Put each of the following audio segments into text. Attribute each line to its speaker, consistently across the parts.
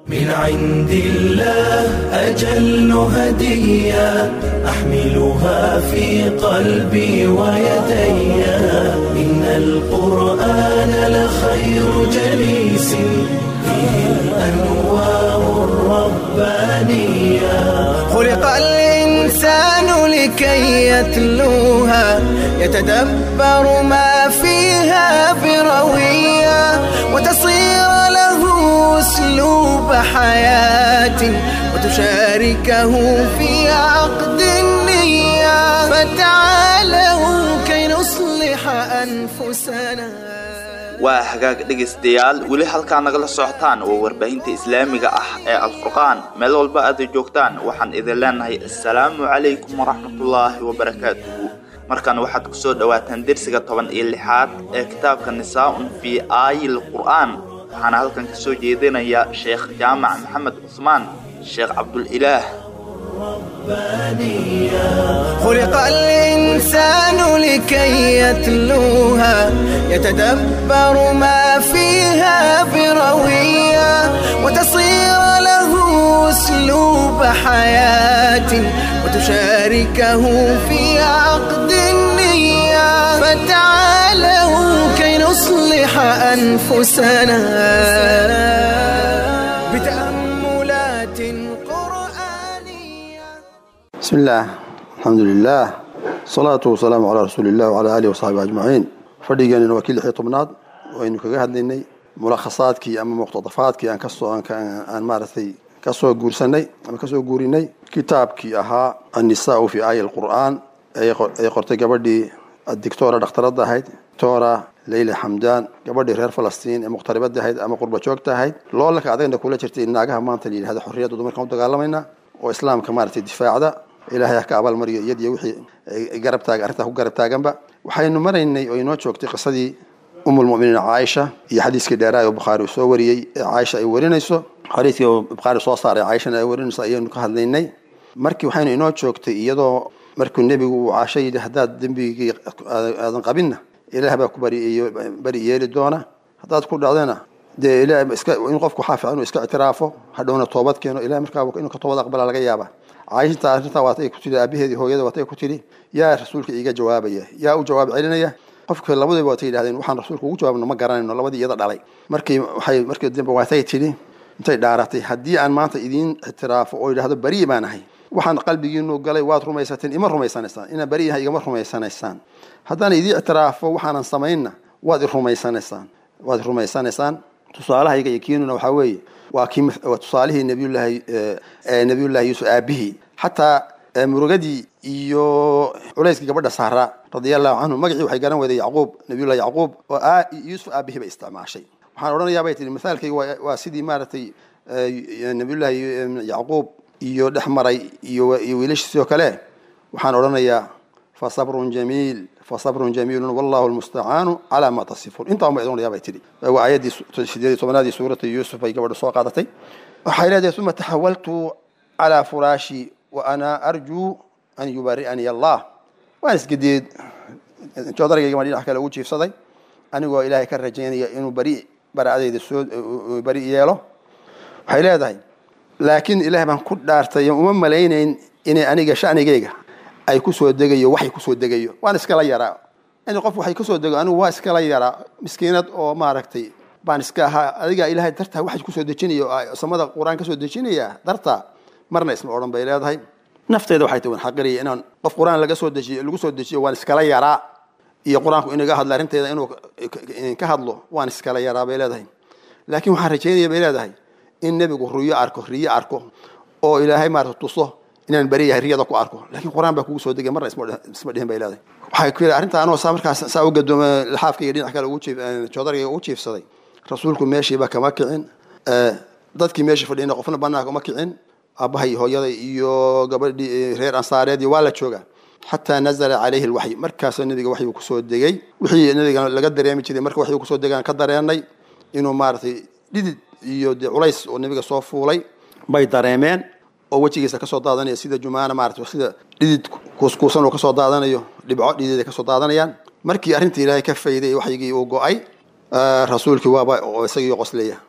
Speaker 1: من عند الله أجل هدية أحملها في قلبي ويدي إن القرآن لخير جليس فيه الأنوار الربانية
Speaker 2: خلق الإنسان لكي يتلوها يتدبر ما فيها بروية وتصير له أسلوب حياة وتشاركه في عقد النية فتعالوا كي نصلح أنفسنا
Speaker 3: waa hagaag dhegaystayaal weli halkaa nagala socotaan waa warbaahinta islaamiga ah ee alfurqaan meel walba aad joogtaan waxaan idin leenahay assalaamu calaykum waraxmatullaahi wabarakaatuhu markan waxaad ku soo dhowaataan dersiga toban iyo lixaad ee kitaabka nisaa-un fii aayil qur'aan waxaana halkan ka soo jeedinaya sheekh jaamac maxamed cusmaan sheekh cabdulilaah
Speaker 2: خلق الإنسان لكي يتلوها يتدبر ما فيها بروية وتصير له أسلوب حياة وتشاركه في عقد النية فتعالوا كي نصلح أنفسنا بتأملات قرآنية
Speaker 4: بسم الله الحمد لله الصلاة والسلام على رسول الله وعلى آله وصحبه أجمعين fadhigeennina waa kii lix iyo tobnaad waynu kaga hadlaynay mulakhasaadkii ama muqtadafaadkii aan kasoo aan maaragtay kasoo guursanay ama kasoo guurinay kitaabkii ahaa annisaau fi aaya alqur'aan ay qortay gabadhii dictora dhakhtaradda ahayd dictora leyla xamdaan gabadhii reer falastiin ee muqtaribada ahayd ama qurba joogta ahayd loolanka adagna kula jirtay naagaha maanta la yidhahda xorriyadda dumarkan u dagaalamayna oo islaamka maaragtay difaacda ilaahay ha ka abaalmariyo iyadiyo wixii garab taaga arrintaa ku garab taaganba waxaynu maraynay oo inoo joogtay qisadii umulmuminiin caaisha iyo xadiiskii dheeraay oo bukhaari uu soo wariyey ee caaisha ay warinayso xadiiskii oo bukhaari soo saaray caaishana ay warinayso ayaynu ka hadlaynay markii waxaynu inoo joogtay iyadoo markuu nebigu uu caasho yidhi haddaad dembigii aadan qabinna ilaah baa ku bari bari yeeli doona haddaad ku dhacdana dee ilaah iska in qofku waxaa fiican inuu iska ictiraafo hadhowna toobad keeno ilaah markaa inuu ka toobad aqbala laga yaaba caayishinta arrintaa waatay ku tidhi aabaheedii hooyada waatay ku tidhi yaa rasuulka iiga jawaabaya yaa u jawaab celinaya qofka labadiiba waatay yidhahdeen waxaan rasuulka ugu jawaabno ma garanayno labadii iyada dhalay markii waxay markii dambe waatay tidhi intay dhaaratay haddii aan maanta idiin ictiraafo oo yidhahdo beri baan ahay waxaan qalbigiinu galay waad rumaysateen ima rumaysanaysaan inaan beri yahay igama rumaysanaysaan haddaan idiin ictiraafo waxaanan samaynna waad i rumaysanaysaan waad i rumaysanaysaan tusaalahayga iyo kiinuna waxaa weeye waa kii waa tusaalihii nabiyullaahi nabiyullaahi yuusuf aabihii xataa murugadii iyo culayskii gabadha saaraa radia allahu canhu magacii waxay garan weyday yacquub nabiyullahi yacquub oo yuusuf aabihii bay isticmaashay waxaan odhanayaa bay tihi misaalkayga waa sidii maaragtay nabiyullaahi yacquub iyo dhex maray iyo iyo wiilashiisoo kale waxaan odhanayaa fasabrun jamiil fasabrun jamiilun wallahu lmustacaanu calaa ma tasifuun intaa ma idin bay tidhi waa aayaddii sideed iyo tobnaadii suurata yuusuf bay gabadha soo qaadatay waxay leedahay uma taxawaltu calaa furaashi wa ana arjuu an yubari'anii allah waan isgedeed joodargayga ma dhinac kale ugu jiifsaday anigoo ilaahay ka rajaynaya inuu bari bara'adayda soo bari yeelo waxay leedahay laakiin ilaah baan ku dhaartay uma malaynayn inay aniga shanigayga ay kusoo degayo waxay kusoo degayo waan iskala yaraa in qof waxay kusoo dego anigu waa iskala yaraa miskiinad oo maaragtay baan iska ahaa adigaa ilaahay dartaa waxay kusoo dejinaya oo samada qur-aan kasoo dejinaya dartaa marna isma odhan bay leedahay nafteeda waxay tahi waan xaqiraya inaan qof qur-aan laga soo dejiyo lagu soo dejiyo waan iskala yaraa iyo qur-aanku inaga hadla arrinteeda inuu ka hadlo waan iskala yaraa bay leedahay laakiin waxaan rajaynaya bay leedahay in nebigu riyo arko riyo arko oo ilaahay maarata tuso inaan beri yahay riyada ku arko laakiin qur-aan baa kugu soo degay marna isma dhihin bay leedahay waxay ku yidhi arrinta anoo saa markaas saa u gadooma laxaafkayga dhinac kale ugu jiif joodargayga ugu jiifsaday rasuulku meeshiiba kama kicin dadkii meeshii fadhiyna qofna banaanka uma kicin aabbahay hooyaday iyo gabadhii reer ansaareed iyo waa la jooga xataa nazala calayhi lwaxyi markaasoo nabiga waxyuu kusoo degay wixii nabiga laga dareemi jiray marka waxyuu kusoo degaan ka dareenay inuu maaragtay dhidid iyo dee culays oo nabiga soo fuulay bay dareemeen oo wejigiisa kasoo daadanaya sida jumaana maarata sida dhidid kuuskuusan uu kasoo daadanayo dhibco dhidid ay kasoo daadanayaan markii arrintii ilaahay ka fayday waxyigii uu go-ay rasuulkii waaba oo isagii qoslaya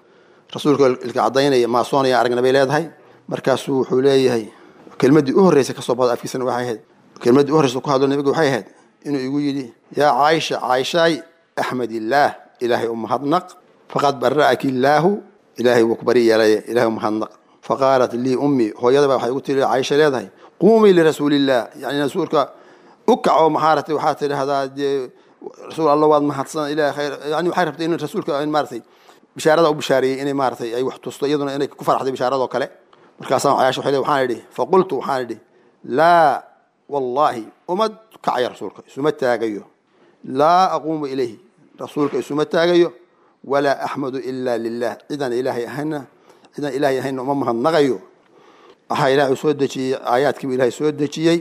Speaker 4: rasuulka ilka cadaynaya maasoonaya aragna bay leedahay markaasuu wuxuu leeyahay kelmaddii u horreysay kasoo baxda afkiisana waxay ahayd kelmaddii u horreysa ku hadlo nabiga waxay ahayd inuu igu yidhi yaa caaisha caaishaay axmed illaah ilaahay u mahadnaq faqad bara'aki illaahu ilaahay wuu ku bari yeelay ilaahay u mahadnaq faqaalat lii ummii hooyadaba waxay ugu tiri caaisha leedahay quumii lirasuulillaah yani rasuulka u kaco maxaaratay waxaad tidhahdaa dee rasuul alla waad mahadsan ilahay khayr yani waxay rabtay in rasuulka maaratay bishaarada u bishaariyey inay maaratay ay wax tusto iyaduna inay ku farxday bishaaradoo kale markaasaan caaisha waxay leedahay waxaan idhi faqultu waxaan idhi laa wallaahi uma kacaya rasuulka isuma taagayo laa aquumu ilayhi rasuulka isuma taagayo walaa axmadu ilaa lilah cidaan ilaahay ahayna cidaan ilaahay ahayna uma mahadnaqayo waxaa ilaahay soo dejiyey aayaadkiibu ilaahay soo dejiyey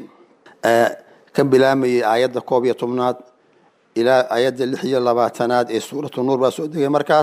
Speaker 4: ka bilaamayay aayadda koob iyo tobnaad ilaa aayadda lix iyo labaatanaad ee suuratu nuur baa soo degay markaas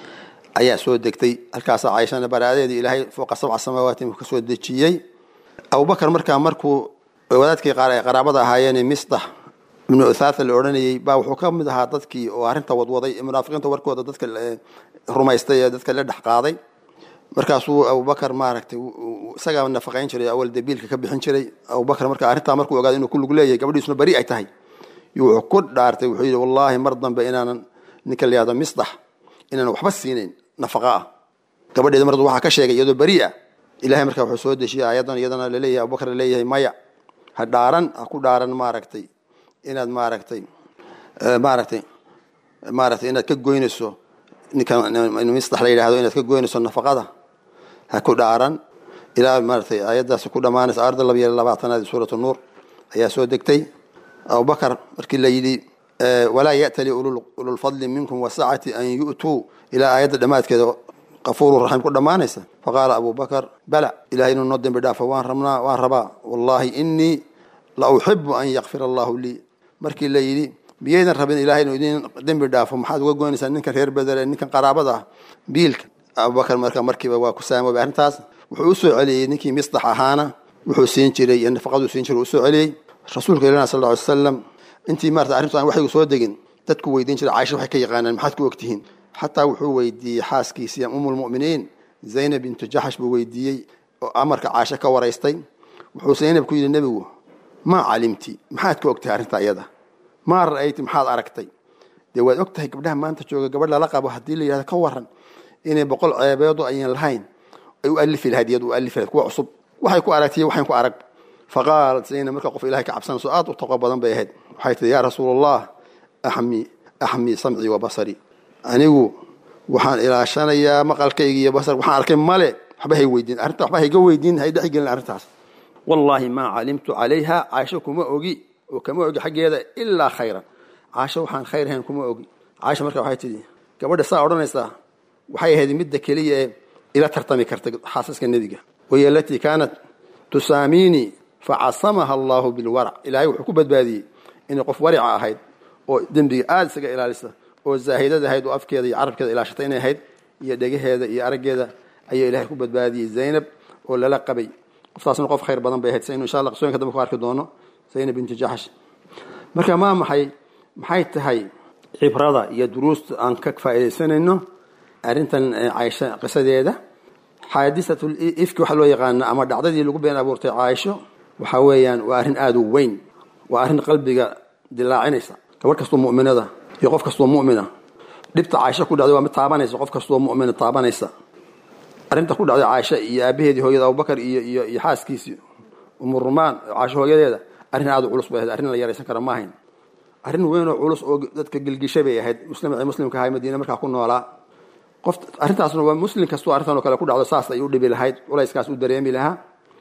Speaker 4: ayaa soo degtay halkaasa caaishana baraadeedii ilaahay fooqa sabca samaawaati ka soo dejiyey abubakar markaa markuu wadaadkii qaraabada ahaayeen misdax ibnu uthaatha la odhanayey baa wuxuu ka mid ahaa dadkii oo arrinta wadwaday munaafiqiinta warkooda dadka rumaystay ee dadka la dhex qaaday markaasuu abubakar maaragtay isagaa nafaqayn jiray awal dabiilka ka bixin jiray abubakar marka arrintaa markuu ogaaday inuu ku lug leeyahay gabadhiisuna beri ay tahay wuxuu ku dhaartay wuxuu yidhi wallaahi mar dambe inaanan ninka la yihahdo misdax inaanan waxba siinayn nafaqa ah gabadheeda mar waxaa ka sheegay iyadoo beri ah ilahay markaa wuxuu soo dejiyay ayadan iyadana laleeyahay abubakar laleeyahay maya ha dhaaran ha ku dhaaran maaragtay inaad maaragtay maaragtay maaragtay inaad ka goynayso ninkan misdax la yidhahdo inaad ka goynayso nafaqada ha ku dhaaran ilaa maaragtay ayaddaasi ku dhammaanaysa aayadda laba iyo labaatanaad suuratu nuur ayaa soo degtay abubakar markii la yidhi walaa ya'tali ululfadli minkum wasacati an yu'tuu ilaa aayadda dhammaadkeeda qafuuru raxiim ku dhammaanaysa faqaala abu bakar bala ilahay inuu noo dembi dhaafo waan rabnaa waan rabaa wallaahi inii la uxibu an yakfira allahu lii markii la yidhi miyaydan rabin ilahay inuu idin dembi dhaafo maxaad uga goynaysaa ninkan reer bedele ninkan qaraabada ah biilka abubakar marka markiiba waa ku saamoobay arrintaas wuxuu u soo celiyey ninkii misdax ahaana wuxuu siin jiray iyo nafaqaduu siin jiray usoo celiyey rasuulka ilahna sal lla ly slam intii maarata arrintu aan waxaygu soo degin dadku weydiin jiray caaisha waxay ka yaqaanaan maxaad ku ogtihiin xataa wuxuu weydiiyey xaaskiisii umulmu'miniin zaynab bintu jaxash buu weydiiyey oo amarka caasho ka waraystay wuxuu zaynab ku yidhi nebigu maa calimti maxaad ka ogtahay arrinta iyada maa ra'ayti maxaad aragtay dee waad og tahay gabdhaha maanta jooga gabadh lala qabo haddii la yidhahdo ka waran inay boqol ceebeedo ayan lahayn ay u alifi lahayd iyadu u alifi lahayd kuwa cusub waxay ku aragtay waxayn ku arag faqaalat zaynab marka qof ilahay ka cabsanayso aad u taqo badan bay ahayd waxay tihi yaa rasuul allah axmi axmi samcii wa basari anigu waxaan ilaashanayaa maqalkayga iyo basar waxaan arkay male waxba hay weydiin arrinta waxba hayga weydiin hay dhex gelin arrintaas wallaahi maa calimtu calayha caaisho kuma ogi oo kama ogi xaggeeda ilaa khayran caasho waxaan khayr ahayn kuma ogi caaisha marka waxay tidhi gabadha saa odhanaysaa waxay ahayd midda keliya ee ila tartami kartay xaasaska nebiga wahiy alatii kaanat tusaamiinii facasamaha allahu bilwarac ilaahay wuxuu ku badbaadiyey inay qof warica ahayd oo dembiga aada isaga ilaalisa oo zaahidad ahayd oo afkeeda iyo carabkeeda ilaashatay inay ahayd iyo dhegaheeda iyo araggeeda ayaa ilahay ku badbaadiyey zaynab oo lala qabay qoftaasna qof khayr badan bay ahayd saynu insha allah qisooyinka dambe ku arki doono zaynab bintu jaxsh marka maa maxay maxay tahay cibrada iyo duruusta aan ka faa'iidaysanayno arrintan caaisha qisadeeda xaadisatul ifki waxaa loo yaqaana ama dhacdadii lagu been abuurtay caaisho waxaa weeyaan waa arrin aada u weyn waa arrin qalbiga dilaacinaysa gabadh kastoo mu'minada iyo qof kastoo mu'mina dhibta caaisho ku dhacday waa mid taabanaysa qof kastoo mu'mina taabanaysa arrinta ku dhacday caaisha iyo aabaheedii hooyada abubakar iyo iyo iyo xaaskiisii umurumaan caaisho hooyadeeda arrin aada u culus bay ahayd arrin la yaraysan kara ma ahayn arrin weyn oo culus oo dadka gelgishay bay ahayd muslim muslimka ahay madiine markaa ku noolaa qof arrintaasna waa muslim kastoo arrintan oo kale ku dhacdo saas ay u dhibi lahayd culayskaas u dareemi lahaa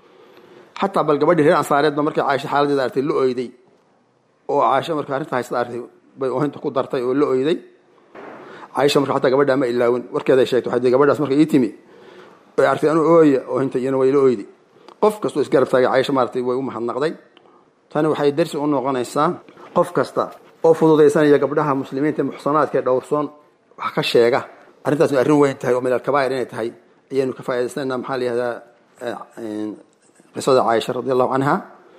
Speaker 4: xataa bal gabadhii reer ansaareedba markay caaisha xaaladeeda artay la oyday oo caaisha marka arrinta haysta artay bay oohinta ku dartay oo la oyday caaisha marka xataa gabadhaa ma ilaawin warkeeday sheegtay waxay gabadhaas marka ii timi ay artay anuu ooya oohinta iyana way la oyday qof kastoo isgarab taagay caaisha maaragtay way u mahadnaqday tani waxay darsi u noqonaysaa qof kasta oo fududaysanaya gabdhaha muslimiinta muxsanaadka ee dhowrsoon wax ka sheega arrintaasna arrin weyn tahay oo min alkabaa'ir inay tahay ayaynu ka faa'idaysanaynaa maxaa la yihahdaa qisada caaisha radi allahu canha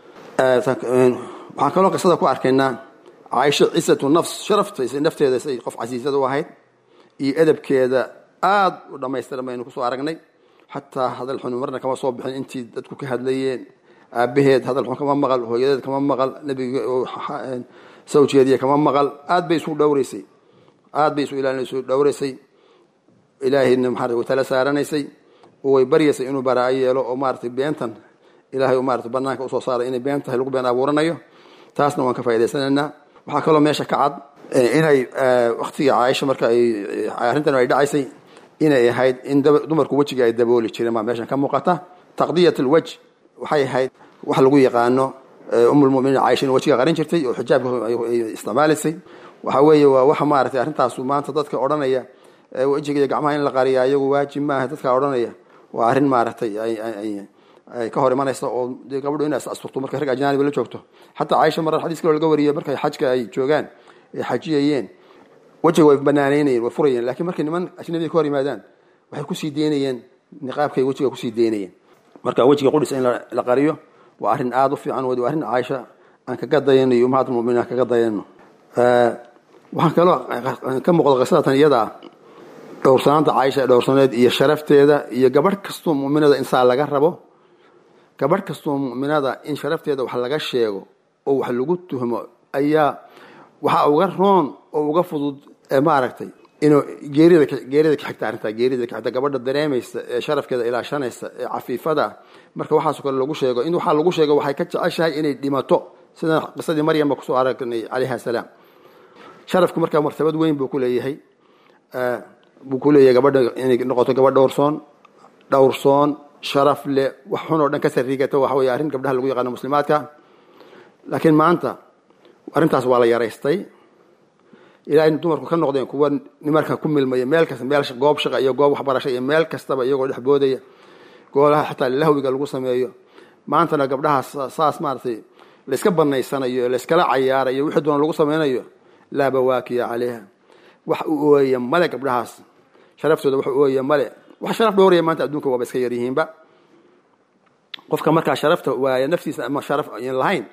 Speaker 4: waxaan kaloo qisada ku arkaynaa caaisha cisatu nafs sharafta nafteeda say qof casiisada u ahayd iyo edabkeeda aada u dhammaystiran baynu kusoo aragnay xataa hadal xun marna kama soo bixin intii dadku ka hadlayeen aabaheed hadal xun kama maqal hooyadeed kama maqal nebiga sawjeediya kama maqal aad bay isu dhowraysay aad bay isu ilaalin dhowraysay ilaahayna maxaa way tala saaranaysay oo way baryaysay inuu baraayo yeelo oo maaratay beentan ilaahay maarata banaanka usoo saaray inay been tahay lagu been abuuranayo taasna waan ka faa'idaysanaynaa waxaa kaloo meesha ka cad inay waktigii caaisha marka ay arrintan ay dhacaysay inay ahayd in dumarku wejiga ay dabooli jireen baa meeshan ka muuqata taqdiyat alwaj waxay ahayd wax lagu yaqaano umulmuminiin caaisha in wejiga qarin jirtay oo xijaabka ay isticmaalaysay waxa weeye waa waxa maaragtay arrintaasu maanta dadka odhanaya wejiga iyo gacmaha in la qariya iyagu waajib maaha dadka odhanaya waa arrin maaragtay ay ka hor imanaysa oo dee gabadhu inay asturto markay rag ajnaaniba la joogto xataa caaisha marar xadiis kaloo laga wariyay markay xajka ay joogaan ay xajiyayeen wejiga way banaanaynayeen way furayeen lakiin markay niman ajnabiga ka hor yimaadaan waxay kusii deynayeen niqaabkay wejiga kusii deynayeen marka wejiga qudhisa in la qariyo waa arrin aada u fiican waa arrin caaisha aan kaga dayanayo ummahat muminiin aan kaga dayano waxaan kaloo ka muuqda qisadatan iyada ah dhowrsanaanta caaisha dhowrsaneed iyo sharafteeda iyo gabadh kastoo muminada insaa laga rabo gabadh kastoo muminada in sharafteeda wax laga sheego oo wax lagu tuhmo ayaa waxaa uga roon oo uga fudud maaragtay inuu geerida geerida ka xigta arrintaa geerida ka xigta gabadha dareemaysa ee sharafkeeda ilaashanaysa ee cafiifada marka waxaasoo kale lagu sheego in waxaa lagu sheego waxay ka jeceshahay inay dhimato sida qisadii maryamba kusoo aragnay calayha salaam sharafku markaa martabad weyn buu ku leeyahay buu ku leeyahay gabadha inay noqoto gabadh dhowrsoon dhowrsoon sharaf leh wax xun oo dhan ka sarigata waxa wey arrin gabdhaha lagu yaqaano muslimaadka laakiin maanta arrintaas waa la yaraystay ilaa in dumarku ka noqdeen kuwa nimarka ku milmaya meel kasta meel goob shaqa iyo goob waxbarasho iyo meel kastaba iyagoo dhex boodaya goolaha xataa lahwiga lagu sameeyo maantana gabdhahaas saas maaratay layska banaysanayo layskala cayaarayo wixii doona lagu sameynayo laa bawaakiya calayha wax u ooya male gabdhahaas sharaftooda wax u ooya male wax sharaf dhowraya maanta adduunka waaba iska yaryihiinba qofka markaa sharafta waaya naftiisa ama sharaf aan lahayn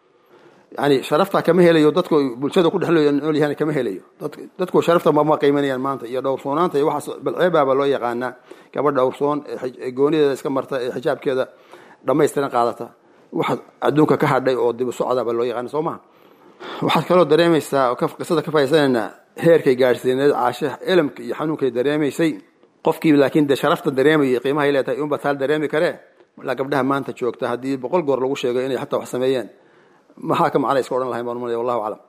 Speaker 4: yani sharafta kama helayo dadku bulshada ku dhexlooya nool yahan kama helayo dadku sharafta mama qiimanayaan maanta iyo dhowrsoonaanta iyo waxaas balceebaaba loo yaqaanaa gabadh dhowrsoon ee goonideeda iska marta ee xijaabkeeda dhammaystiran qaadata waxa adduunka ka hadhay oo dib u socdaaba loo yaqaana soo maha waxaad kaloo dareemaysaa oo qisada ka faa'idaysanaynaa heerkay gaadhsiineed caashe elemka iyo xanuunkay dareemaysay qofkii laakiin de sharafta dareemayay qiimahay leetahay unba taal dareemi karee ilaa gabdhaha maanta joogta haddii boqol goor lagu sheego inay xataa wax sameeyeen maxaa ka macna iska odhan lahayn baan umalaya wallahu aclam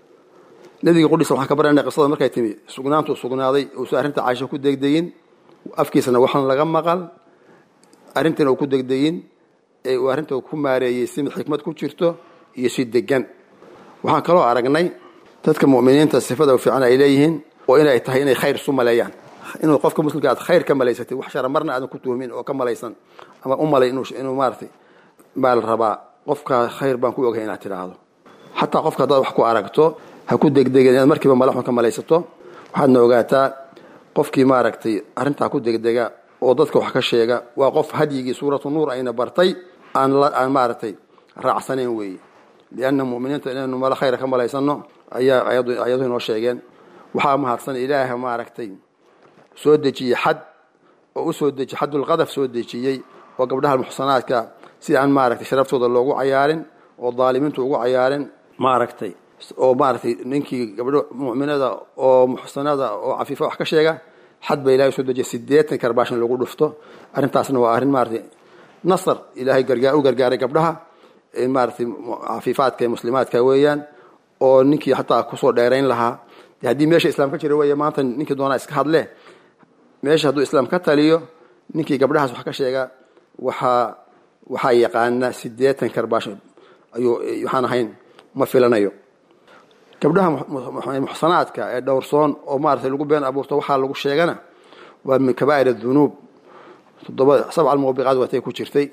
Speaker 4: nabiga qudhisa waxaan ka baranay qisada markay timi sugnaantuu sugnaaday uusan arrinta caasho ku degdegin afkiisana waxaan laga maqal arrintiina uu ku degdegin ee uu arrinta ku maareeyey si xikmad ku jirto iyo si degan waxaan kaloo aragnay dadka mu'miniinta sifada fiican ay leeyihiin oo inay tahay inay khayr isu maleeyaan inuu qofka muslimka aad khayr ka malaysatay wax shara marna aadan ku tuhmin oo ka malaysan ama u malay inuu maaratay baa la rabaa qofka khayr baan ku ogahay inaad tidhaahdo xataa qofka haddaad wax ku aragto ha ku degdegin inaad markiiba malaxun ka malaysato waxaadna ogaataa qofkii maaragtay arrintaa ku degdega oo dadka wax ka sheega waa qof hadyigii suuratu nuur ayna bartay aan aan maaragtay raacsanayn weeye lianna muminiinta inaynu mala khayra ka malaysano ayaa ayadu inoo sheegeen waxaa mahadsan ilaaha maaragtay soo dejiyey xad oo u soo dejiy xadulqadaf soo dejiyey oo gabdhaha muxsanaadka si aan maaragtay sharaftooda loogu cayaarin oo daalimiintu ugu cayaarin maaragtay oo maaragtay ninkii gabdho mu'minada oo muxsanada oo cafiifa wax ka sheega xad ba ilahay soo dejiyay sideetan karbaashin lagu dhufto arrintaasna waa arrin maaragtay nasar ilaahay gargaar u gargaaray gabdhaha maaragtay cafiifaadka ee muslimaadka weeyaan oo ninkii xataa kusoo dheerayn lahaa haddii meesha islaam ka jira weeye maanta ninkii doonaa iska hadle meesha hadduu islaam ka taliyo ninkii gabdhahaas wax ka sheega waxaa waxaa yaqaana sideetan karbaash ayuu waxaan ahayn ma filanayo gabdhaha muxsanaadka ee dhowrsoon oo maaragtay lagu been abuurto waxaa lagu sheegana waa min kabaa'ir adunuub toddoba sabca almuubiqaad watay ku jirtay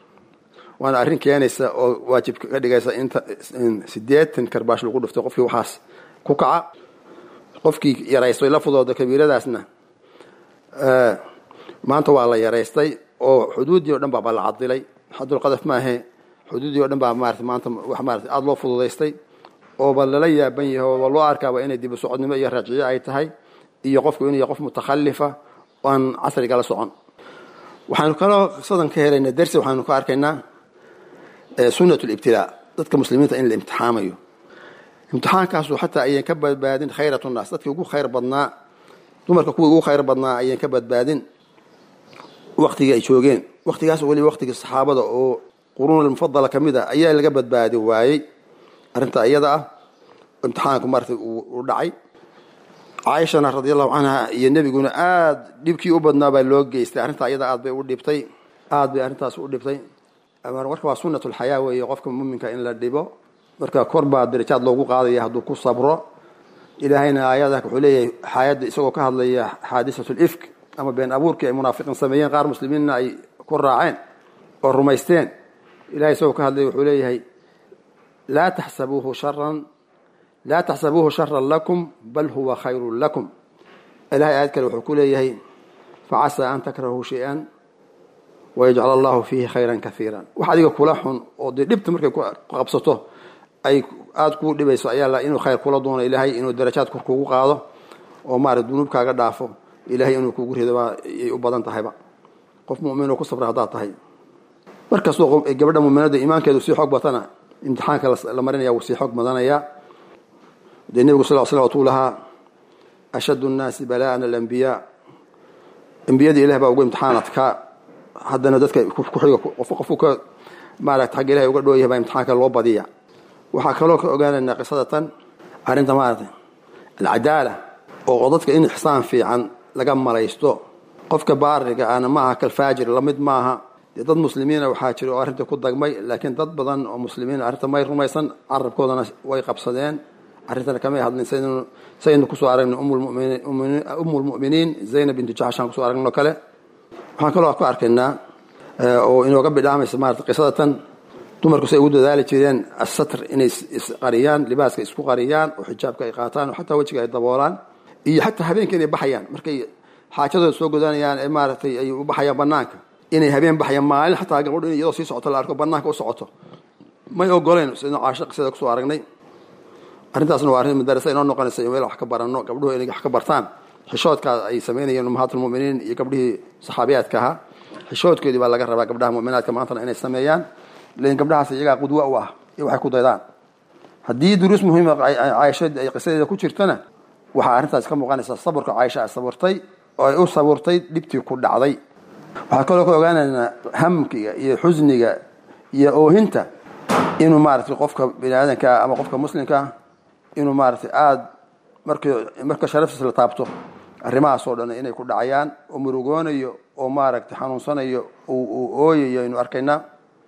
Speaker 4: waana arrin keenaysa oo waajib ka dhigaysa inta sideetan karbaash lagu dhuftay qofkii waxaas ku kaca qofkii yaraystay la fudooda kabiiradaasna maanta waa la yaraystay oo xuduuddii o dhan baa la cadilay xadulqadaf maahe xuduuddii o dhan baa maarata maanta wax maarata aada loo fududaystay ooba lala yaaban yahay ooba loo arkaaba inay dibu socodnimo iyo raaciyo ay tahay iyo qofku inuu yahay qof mutakhalifa aan casriga la socon waxaanu kaloo qisadan ka helaynaa dersi waxaanu ka arkaynaa sunnat libtilaa dadka muslimiinta in la imtixaamayo imtixaankaasu xataa ayaan ka badbaadin khayrat nnaas dadkii ugu khayr badnaa dumarka kuwii ugu khayr badnaa ayaan ka badbaadin waktigii ay joogeen waktigaas weliba waktigii saxaabada oo quruun mufadala ka mid ah ayaa laga badbaadi waayey arrinta iyada ah imtixaanku marta uu dhacay caaishana radi allahu canha iyo nebiguna aad dhibkii u badnaa baa loo geystay arrintaa iyada aad bay u dhibtay aad bay arrintaas u dhibtay marka waa sunnat lxayaa weeye qofka muminka in la dhibo marka kor baa darajaad loogu qaadaya hadduu ku sabro ilaahayna aayada wuxuu leeyahay xaayadda isagoo ka hadlaya xaadisat lifk ama been abuurkii ay munaafiqiin sameeyeen qaar muslimiinna ay ku raaceen oo rumaysteen ilahay isagoo ka hadlaya wuxuu leeyahay laa taxsabuuhu sharan laa taxsabuuhu sharan lakum bal huwa khayrun lakum ilahay aayad kale wuxuu ku leeyahay facasaa an takrahuu shay-an wayajcal allahu fiihi khayran kaiira wax adiga kula xun oo dee dhibta markay ku qabsato ay aada kuu dhibayso ayaa inuu khayr kula doono ilaahay inuu darajaad kor kugu qaado oo maarata dunuubkaaga dhaafo ilahay inuu kugu rido ayay u badan tahayba qof mumin oo ku sabra haddaad tahay markastoo gabadha muminada iimaankeedu sii xoog batana imtixaanka la marinaya wuu sii xoog badanaya dee nebigu sal l slam watuu lahaa ashaddu nnaasi bala'an alambiyaa ambiyada ilah baa ugu imtixaanadka haddana dadka kuxiga qofku ka maarata xagga ilahay uga dhooyahay baa imtixaanka loo badiya waxaa kaloo ka ogaanaynaa qisada tan arrinta maarata alcadaala oo dadka in ixsaan fiican laga malaysto qofka baariga ana ma aha kalfaajir lamid maaha dee dad muslimiina waxaa jira oo arrinta ku dagmay laakiin dad badan oo muslimiin arrinta may rumaysan carabkoodana way qabsadeen arrintana kamay hadlin saynu kusoo aragnay umu lmu'miniin zaynab bintu jaxshaan kusoo aragnay oo kale waxaan kaloo ku arkaynaa oo inooga bidhaamaysa maarata qisada tan dumarku say ugu dadaali jireen asatr inay isqariyaan libaaska isku qariyaan oo xijaabka ay qaataan oo xataa wejiga ay daboolaan iyo xataa habeenka inay baxayaan markay xaajadooda soo godanayaan ee maaragtay ay u baxayaan banaanka inay habeen baxayaan maalin xataa gabadhu in iyadoo sii socoto la arko banaanka u socoto may ogoleen sidnu caasho qisada kusoo aragnay arrintaasna waa arrin madarasa inoo noqonaysa in meel wax ka baranno gabdhuhu inay wax ka bartaan xishoodkaa ay samaynayeen ummahaatulmuminiin iyo gabdhihii saxaabiyaadka ahaa xishoodkoodii baa laga rabaa gabdhaha muminaadka maantana inay sameeyaan lakin gabdhahaas iyagaa qudwa u ah iyo waxay ku daydaan haddii duruus muhiima caaisha ay qisadeeda ku jirtana waxaa arrintaas ka muuqanaysaa saburka caaisha ay saburtay oo ay u saburtay dhibtii ku dhacday waxaa kaloo ka ogaanaynaa hamkiga iyo xusniga iyo oohinta inuu maaratay qofka bini aadankaa ama qofka muslimkaa inuu maaratay aada mark marka sharaftiis la taabto arrimahaas oo dhan inay ku dhacayaan oo murugoonayo oo maaragtay xanuunsanayo uu ooyayo aynu arkaynaa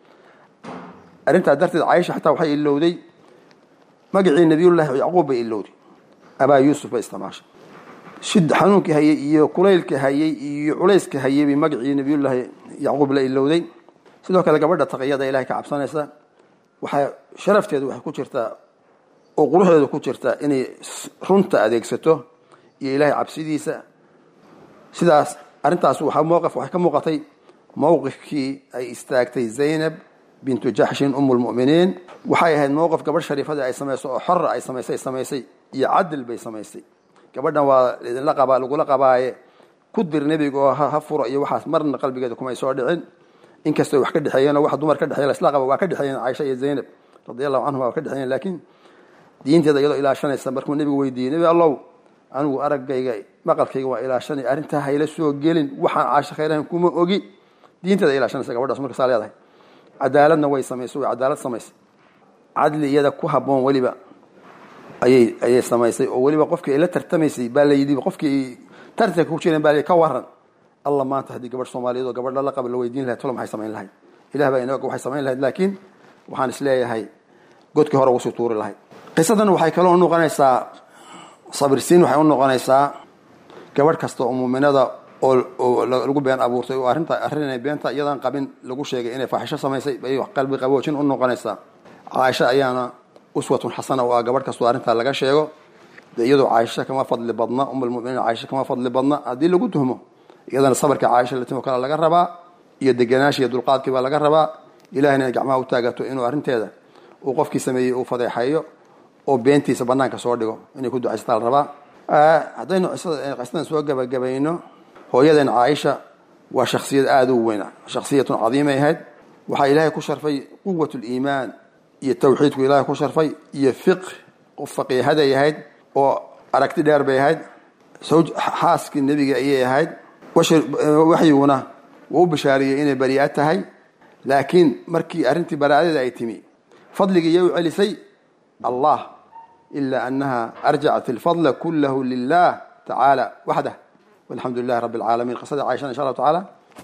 Speaker 4: arrintaa darteed caaisha xataa waxay ilowday magacii nabiyullaahi yacquub bay ilowday abaa yuusuf bay isticmaashay shid xanuunkii hayay iyo kulaylkii hayay iyo culayskii hayay bay magacii nabiyullaahi yacquub la ilowday sidoo kale gabadha taqiyada ilahay ka cabsanaysa waxaa sharafteedu waxay ku jirtaa oo quruxdeedu ku jirtaa inay runta adeegsato iyo ilaahay cabsidiisa sidaas arrintaas waxaa mowqif waxay ka muuqatay mowqifkii ay istaagtay zaynab bintu jaxshin umu lmu'miniin waxay ahayd mowqif gabadh shariifadii ay samayso oo xora ay samaysay samaysay iyo cadil bay samaysay gabadhan waa idinla qabaa lagula qabaaye ku dir nebiga oo ha furo iyo waxaas marna qalbigeeda kumay soo dhicin inkastoo wax ka dhexeeyeen oo wax dumar ka dhexeeya laisla qaba waa ka dhexeeyeen caaisha iyo zaynab radi allahu canhuma waa ka dhexeeyeen laakiin diinteeda iyadoo ilaashanaysa markuu nebigu weydiiyey nebi allow anigu araggayga maqalkayga waa ilaashanay arrintaa hayla soo gelin waxaan caasho khayrahan kuma ogi diinteeda ilaashanaysa gabadhaas markasaa leedahay cadaaladna way samaysay way cadaalad samaysay cadli iyada ku habboon weliba ayay ayay samaysay oo weliba qofkii ay la tartamaysay baa la yidhi qofkii tartanka ku jireen baa la ka waran alla maanta haddii gabadh soomaaliyeed oo gabadh lala qaba la weydiin lahayd tolo maxay samayn lahayd ilah baa inooga waxay samayn lahayd laakiin waxaan is leeyahay godkii hore ugu sii tuuri lahayd qisadan waxay kaloo unoqonaysaa sabirsiin waxay u noqonaysaa gabadh kasta oo muuminada oo lagu been abuurtay oo arrinta arrinay beenta iyadan qabin lagu sheegay inay faaxisho samaysay bay qalbi qaboojin u noqonaysaa caaisha ayaana uswatun xasana oo ah gabadh kastoo arrintaa laga sheego de iyadoo caaisha kama fadli badna umulmuminiin caaisha kama fadli badna haddii lagu tuhmo iyadana sabarka caaisha latimo kale laga rabaa iyo deganaashi iyo dulqaadkii baa laga rabaa ilahayna inay gacmaha u taagato inuu arrinteeda uu qofkii sameeyey uu fadeexeeyo oo beentiisa banaanka soo dhigo inay ku ducaysataa la rabaa haddaynu qisadan soo gabagabayno hooyadan caaisha waa shaksiyad aada u weyn shaksiyatun cadiimay ahayd waxaa ilaahay ku sharfay quwat liimaan iyo tawxiidku ilaahay ku sharfay iyo fiq qof faqiihaday ahayd oo aragti dheer bay ahayd sawj xaaskii nebiga ayay ahayd waxyiguna wuu u bishaariyey inay bari'a tahay laakiin markii arrintii baraa'adeeda ay timi fadligii iyay u celisay allah ilaa annaha arjacat alfadla kullahu lilah tacaala waxdah walxamdu lilahi rabbi alcaalamiin qisada caaishana insha allahu tacaala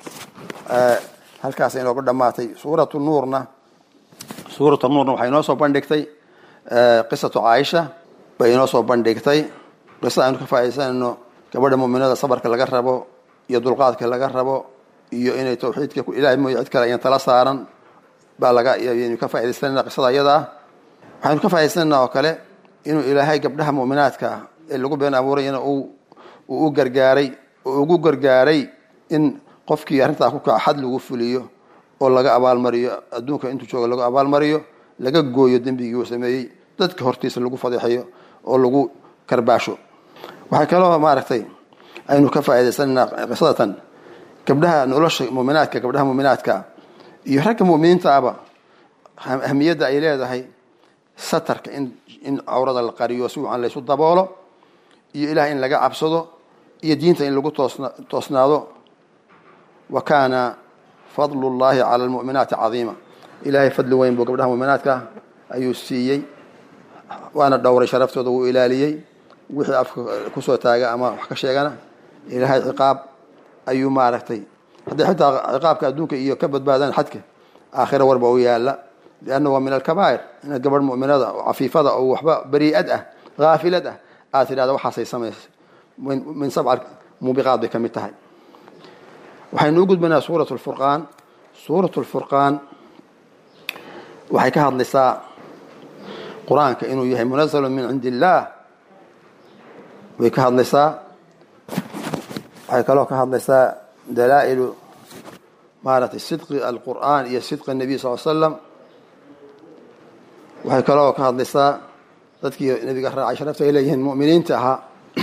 Speaker 4: halkaas inoogu dhammaatay suuratu nuurna suuratu nuurna waxay inoo soo bandhigtay qisatu caaisha bay inoo soo bandhigtay qisada aynu ka faaidaysanayno gabadha muminada sabarka laga rabo iyo dulqaadka laga rabo iyo inay tawxiidka ilahay mooye cid kale ayan tala saaran baa laga aynu ka faa'idaysanayna qisada iyada ah waxaynu ka faa'idaysanayna oo kale inuu ilaahay gabdhaha mu'minaadka ah ee lagu been abuurayana uu uu u gargaaray oo ugu gargaaray in qofkii arrintaa ku kaca xad lagu fuliyo oo laga abaalmariyo adduunka intuu jooga lagu abaalmariyo laga gooyo dembigii uu sameeyey dadka hortiisa lagu fadeexeeyo oo lagu karbaasho waxay kaloo maaragtay aynu ka faa'idaysanaynaa qisadatan gabdhaha nolosha muminaadka gabdhaha muminaadka iyo ragga muminiinta aba ahmiyadda ay leedahay satarka in in cawrada la qariyo si wacan laysu daboolo iyo ilaah in laga cabsado iyo diinta in lagu toosna toosnaado wa kaana fadlu llahi cala almu'minaati cadiima ilaahay fadli weyn buu gabdhaha muminaadka ayuu siiyey waana dhowray sharaftooda wuu ilaaliyey wixii afka kusoo taaga ama wax ka sheegana ilaahay ciqaab ayuu maaragtay hadday xitaa ciqaabka adduunka iyo ka badbaadaan xadka aakhira warba u yaala lianna waa min alkabaa'ir inaad gabadh mu'minada oo cafiifada oo waxba barii'ad ah haafilad ah aad tidhahda waxaasay samaysay min sabca muubiqaad bay ka mid tahay waxaynu u gudbanaa suurat lfurqaan suurat lfurqaan waxay ka hadlaysaa qur-aanka inuu yahay munazalu min cindi illaah way ka hadlaysaa waxay kaloo ka hadlaysaa dalaa'ilu maaragtay sidqi alqur'aan iyo sidqi الnabiy sal l slam waxay kaloo ka hadlaysaa dadkii nebiga raacay sharafta ay leeyihiin mu'miniinta ahaa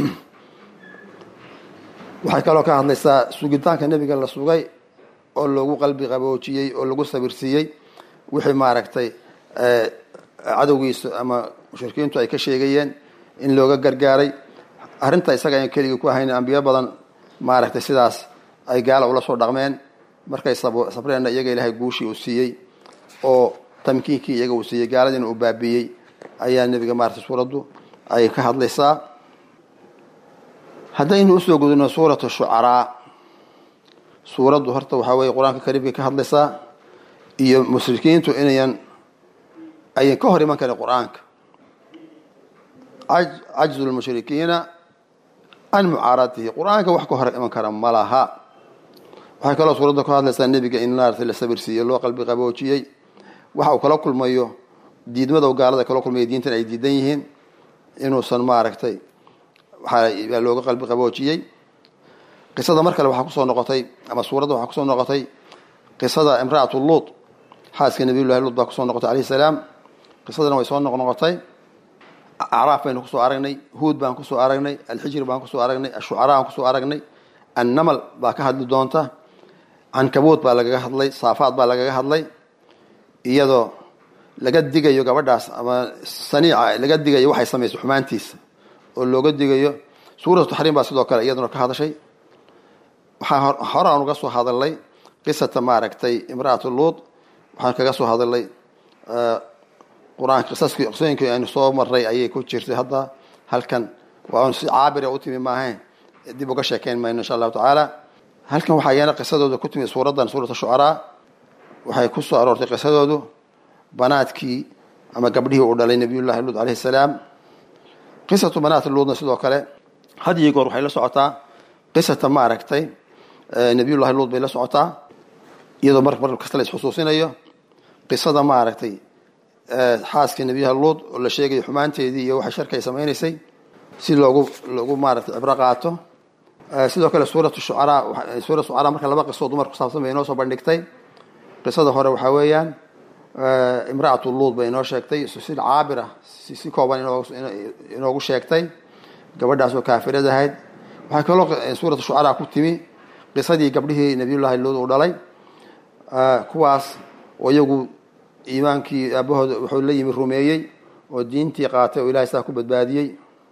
Speaker 4: waxay kaloo ka hadlaysaa sugitaanka nebiga la sugay oo lagu qalbi qaboojiyey oo lagu sabirsiiyey wixii maaragtay cadowgiisa ama mushrikiintu ay ka sheegayeen in looga gargaaray arrinta isaga ayan keligii ku ahayn ambiyo badan maaragtay sidaas ay gaala ula soo dhaqmeen markay sabreenna iyaga ilaahay guushii uu siiyey oo tamkiinkii iyaga uu siiyey gaaladiina uu baabiiyey ayaa nebiga maaragtay suuraddu ay ka hadlaysaa haddaynu usoo gudubno suuratu shucaraa suuraddu horta waxaa weeye qur-aanka kariimkay ka hadlaysaa iyo mushrikiintu inayan ayan ka hor iman karin qur-aanka cajzu lmushrikiina can mucaaratihi qur-aanka wax ka hor iman kara ma laha waxay kaloo suuradda ka hadlaysaa nebiga in maaragtay la sabirsiiyey loo qalbi qaboojiyey waxa uu kala kulmayo diidmada u gaalada kala kulmayo diintan ay diidan yihiin inuusan maaragtay waxaa looga qalbi qaboojiyey qisada mar kale waxaa kusoo noqotay ama suuradda waxaa kusoo noqotay qisada imra'atu luut xaaska nabiyullahi luut baa kusoo noqotay alayhi salaam qisadana way soo noqnoqotay acraaf baynu kusoo aragnay huud baan kusoo aragnay alxijri baan kusoo aragnay ashucaraa baan kusoo aragnay annamal baa ka hadli doonta cankabuud baa lagaga hadlay saafaad baa lagaga hadlay iyadoo laga digayo gabadhaas ama saniica laga digayo waxay samaysay xumaantiisa oo looga digayo suuratu taxriim baa sidoo kale iyaduna ka hadashay waxaa hore aan uga soo hadalnay qisata maaragtay imra'atu luud waxaan kaga soo hadalnay qur-aanka qisaskii qisooyinkii aynu soo maray ayay ku jirtay hadda halkan waa un si caabira u timi maahayn dib uga sheekeyn mayno insha allahu tacaala halkan waxaa iyana qisadooda ku timi suuraddan suurat shucaraa waxay ku soo aroortay qisadoodu banaadkii ama gabdhihii uu dhalay nabiyullahi luud alayhi salaam qisatu banaat luudna sidoo kale had iyo goor waxay la socotaa qisata maaragtay nabiyullahi luud bay la socotaa iyadoo mar mar kasta la isxusuusinayo qisada maaragtay xaaskii nebiyaha luud oo la sheegayo xumaanteedii iyo waxay sharka ay samaynaysay si loogu loogu maaragtay cibro qaato sidoo kale suuratu shucaraa suurat shucaraa marka laba qisoo dumar ku saabsan bay inoo soo bandhigtay qisada hore waxaa weeyaan imra'atu luud bay inoo sheegtay si caabira si kooban inoogu sheegtay gabadhaas oo kaafirad ahayd waxay kaloo suuratu shucaraa ku timi qisadii gabdhihii nabiyullaahi luud uu dhalay kuwaas oo iyagu iimaankii aabahooda wuxuu la yimi rumeeyey oo diintii qaatay oo ilahay sidaa ku badbaadiyey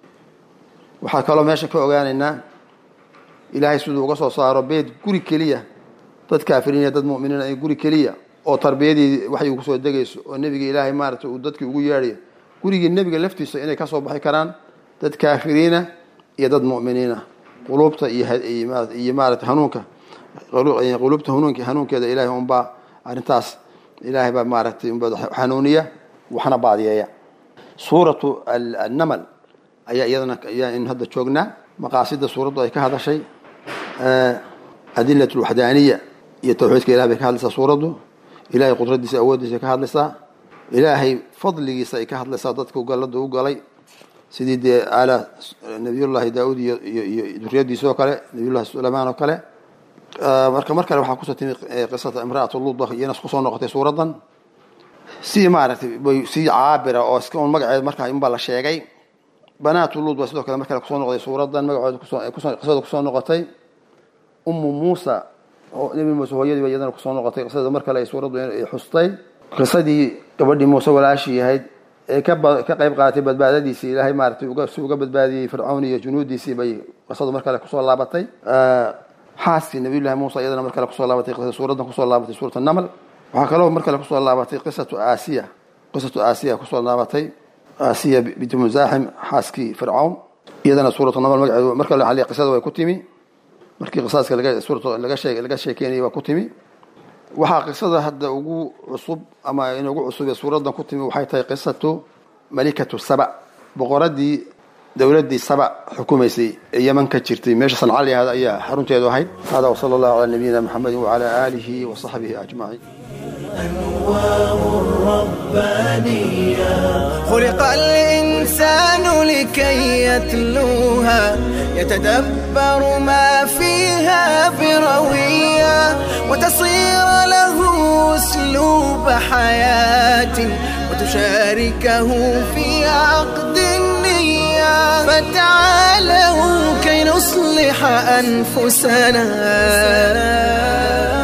Speaker 4: waxaa kaloo meesha ka ogaanaynaa ilaahay siduu uga soo saaro beed guri keliya dad kaafiriin iyo dad mu'miniin ay guri keliya oo tarbiyadii waxay kusoo degayso oo nebiga ilaahay maaragtay uu dadkii ugu yeedhayo gurigii nebiga laftiisa inay kasoo baxi karaan dad kaafiriina iyo dad mu'miniina quluubta iyo maarata hanuunka quluubta hanuunk hanuunkeeda ilaahay unbaa arrintaas ilaahay baa maaragtay unbaa xanuuniya waxna baadiyeeya suuratu annamal ayaa iyadana ayaa in hadda joognaa maqaasida suuraddu ay ka hadashay adilat alwaxdaaniya iyo tawxiidka ilahay bay ka hadlaysaa suuraddu ilahay qudradiisa awooddiisa ay ka hadlaysaa ilaahay fadligiisa ay ka hadlaysaa dadku gallada u galay sidii dee ala nabiyullaahi daauud iyo iyo duriyadiisa oo kale nabiyullahi sulaymaan oo kale marka mar kale waxaa kusoo timi qisata imraatu luda iyana kusoo noqotay suuraddan si maaragtay bay si caabira oo iska un magaceeda markaa inbaa la sheegay banaatu luud baa sidoo kale mar kale kusoo noqday suuraddan magacooda kusoo qisada kusoo noqotay ummu muusa nebi muuse hooyadii ba iyadana kusoo noqotay qisada mar kale ay suuraddu ay xustay qisadii gabadhii muuse walaashii ahayd ee ka qayb qaadatay badbaadadiisii ilaahay maaratay si uga badbaadiyey fircawn iyo junuudiisii bay qisadu mar kale kusoo laabatay xaaskii nabiyullahi muusa iyadana mar kale kusoo laabatay qisada suuraddan kusoo laabatay suurat namal waxaa kaloo mar kale kusoo laabatay qisatu aasiya qisatu aasiya kusoo laabatay aasiya binti musaaxim xaaskii fircawn iyadana suuratu namal magaceedu mar kale waxaa qisada way ku timi markii qisaaska laga suurata laga sheeg laga sheekeynayay waa ku timi waxaa qisada hadda ugu cusub ama inugu cusub ee suuraddan ku timi waxay tahay qisatu malikatu saba boqoradii dowladdii saba xukumaysay ee yeman ka jirtay meesha sanca la yahda ayaa xarunteedu ahayd hada wasala allahu calaa nabiyina maxamedin wacala aalihi wa saxbihi ajmaciin
Speaker 1: أنوار الربانية
Speaker 2: خلق الإنسان لكي يتلوها يتدبر ما فيها بروية وتصير له أسلوب حياة وتشاركه في عقد النية فتعالوا كي نصلح أنفسنا